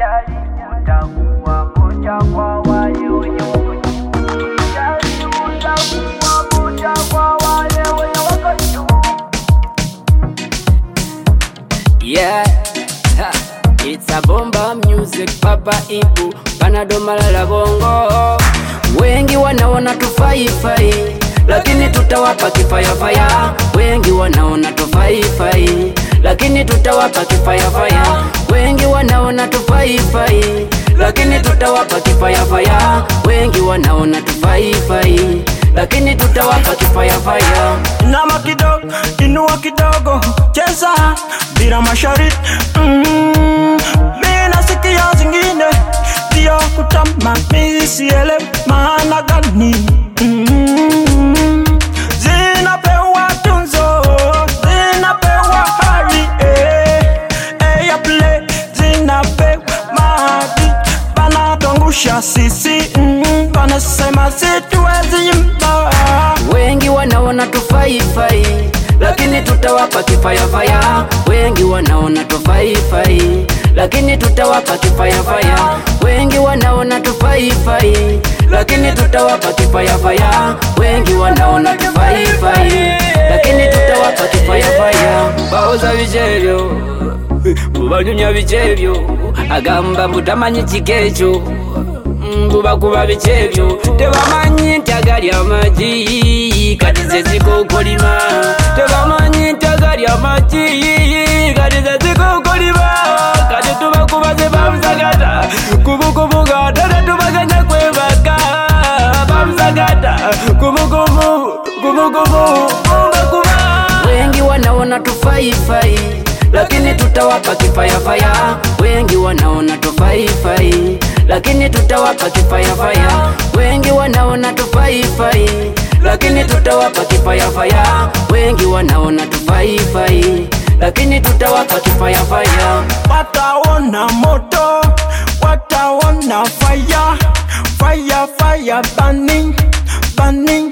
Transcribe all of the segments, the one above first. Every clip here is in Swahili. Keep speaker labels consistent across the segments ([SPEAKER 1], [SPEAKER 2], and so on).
[SPEAKER 1] Usijali, utakuwa moja kwa wale wenye wako juu. Usijali, utakuwa moja kwa wale wenye wako juu.
[SPEAKER 2] Yeah, ha. It's a bomba music, Papa Ibu, Panado Malala Bongo. Wengi wanaona tufaifai, lakini tutawapa kifayafaya. Wengi wanaona tufaifai, lakini tutawapa kifayafaya. Wengi wanaona tufaifai, lakini tutawapa kifayafaya. Wengi wanaona tufaifai, lakini tutawapa kifayafaya.
[SPEAKER 3] Inama kidogo, inua kidogo, cheza bila masharti mm. Mi nasikia zingine ndio kutama, mi sielewi maana gani mm. Zinapewa tunzo, zinapewa hali eh, eh, ya play, zinapewa maadi, panatangusha sisi mm, panasema situwezi imba
[SPEAKER 2] Wengi wanaona tufaifai, lakini tutawapa kifayafaya. Wengi wanaona tufaifai, lakini tutawapa kifayafaya. Wengi wanaona tufaifai, lakini tutawapa kifayafaya. Wengi wanaona tufaifai, lakini tutawapa kifayafaya. Baoza bichebyo bubanyunya bichebyo agamba mbutamanyi kikekyo mbubakuba bikyebyo tebamanyi nti agali amagi kati ze zikokolima tebamanyi nti agali amagi kati ze zikokolima kati tubakuba ze bamusagata kubukubuga tate tubaganya kwebaka bamusagata kubukubu kubukubu bakuba wengi wanaona tufaifai lakini tutawapa kifayafaya wengi wanaona tufaifai lakini tutawapa kifayafaya wengi wanaona tufaifai lakini tutawapa kifayafaya wengi wanaona tufaifai lakini tutawapa kifayafaya
[SPEAKER 3] wataona moto, wataona fire, fire, fire burning, burning,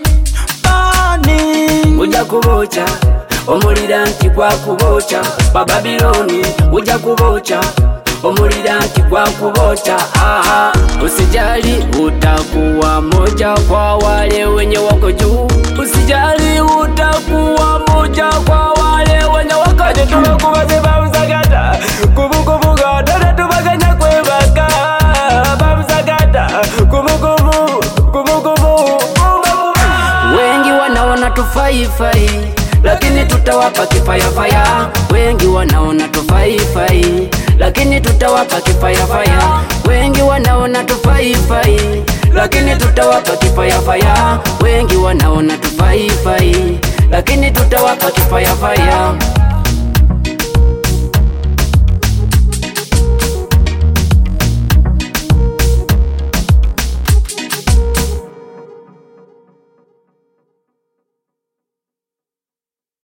[SPEAKER 3] burning.
[SPEAKER 2] ujja kuboca omulira nti gwakuboca bababiloni ujja kuboca omulira nti gwakuboca aha usijali utakuwa moja kwa wale wenye wako juu usijali utakuwa moja kwa wale wenye wako juu tubakubaze bamusagata kubukubuga dada tubaganya kwebaka bamusagata kubukubu kubukubu wengi wanaona tufaifai lakini tutawapa kifayafaya wengi wanaona tufaifai lakini tutawapa kifayafaya wengi wanaona tufaifai lakini tutawapa kifayafaya wengi wanaona tufaifai lakini tutawapa kifayafaya